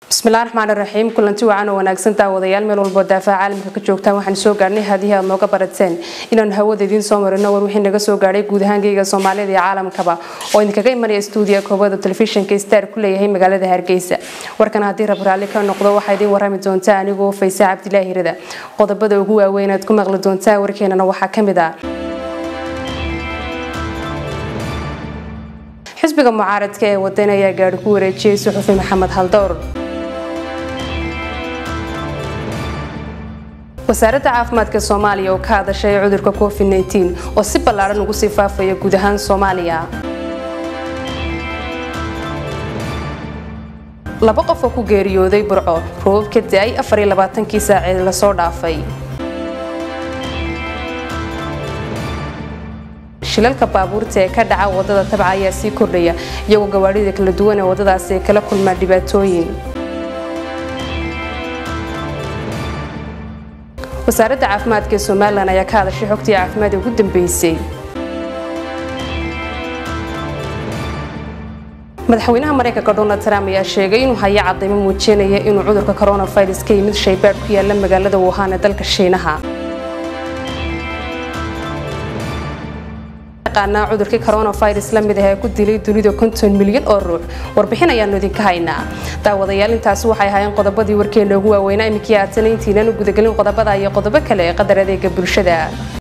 bismillahi raxmaan iraxiim kulanti wacan oo wanaagsan daawadayaal meel walboo daafaha caalamka ka joogtaan waxaan soo gaarhnay haadihii aad nooga barateen inaanu hawada idiin soo marino war wixii naga soo gaadhay guud ahaankayga soomaalida iyo caalamkaba oo idinkaga imanaya stuudiya koobada telefishinka star ku leeyahay magaalada hargeysa warkan haddii rab raalli ka noqdo waxaa idiin warami doontaa anigoo fayse cabdilaahi hirada qodobada ugu waaweyn aad ku maqli doontaa warkeenana waxaa ka mid ah xisbiga mucaaradka ee wadan ayaa gaari ku wareejiyey suxufi maxamed haldowr wasaaradda caafimaadka soomaaliya oo ka hadashay cudurka covid oo si ballaaran ugu sii faafaya guud ahaan soomaaliya laba qof oo ku geeriyooday burco roobab ka da-ay afariylabaatankii saacee lasoo dhaafay shilalka baabuurta ee ka dhaca wadada tabca ayaa sii kordhaya iyagoo gawaadhida kala duwan ee wadadaasi ay kala kulmaan dhibaatooyin wasaaradda caafimaadka ee somalilan ayaa ka hadashay xogtii caafimaad ugu dambeysay madaxweynaha mareykanka donald trump ayaa sheegay inuu hayo cadaymo muujinaya inuu cudurka coronavirus ka yimid shaybaadh ku yaala magaalada wuhan ee dalka shiinaha cudurkii coronavirus la mid ah ee ku dilay dunida konton milyan oo ruux warbixin ayaanu idinka haynaa daawadayaal intaasi waxay ahaayeen qodobadii warkeena ugu waaweynaa iminkii aadsanay intiinaan u gudagelin qodobada iyo qodobo kale ee qadar adeega bulshada